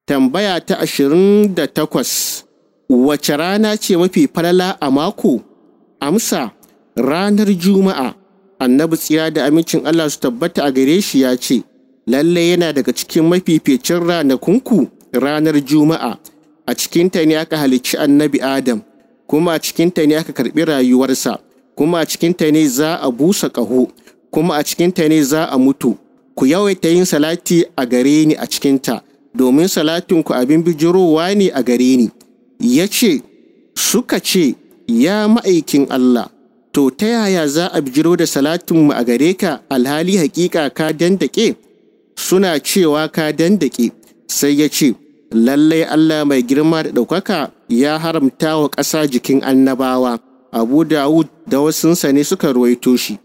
Tambaya ta ashirin da takwas Wace rana ce mafi falala a mako? Amsa ranar Juma'a. Annabi tsira da amincin Allah su tabbata a gare shi ya ce, Lalle yana daga cikin mafificin ranakunku ranar Juma'a. A cikinta ne aka halicci annabi Adam, kuma a cikinta ne aka karɓi rayuwarsa, kuma a cikinta ne za a busa ƙaho, kuma a cikinta ne za a mutu. Ku yawaita yin salati a gare ni a cikinta, domin salatinku abin bijirowa ne a gare ni. Ya ce, Suka ce, Ya ma'aikin Allah, to ta yaya za a bijiro da salatinmu a gare ka alhali hakika ka dandake? Suna cewa ka dandake, sai ya ce, Lallai Allah mai girma da ɗaukaka ya haramta wa ƙasa jikin annabawa. Abu Dawud da wasunsa ne suka ruwaito shi.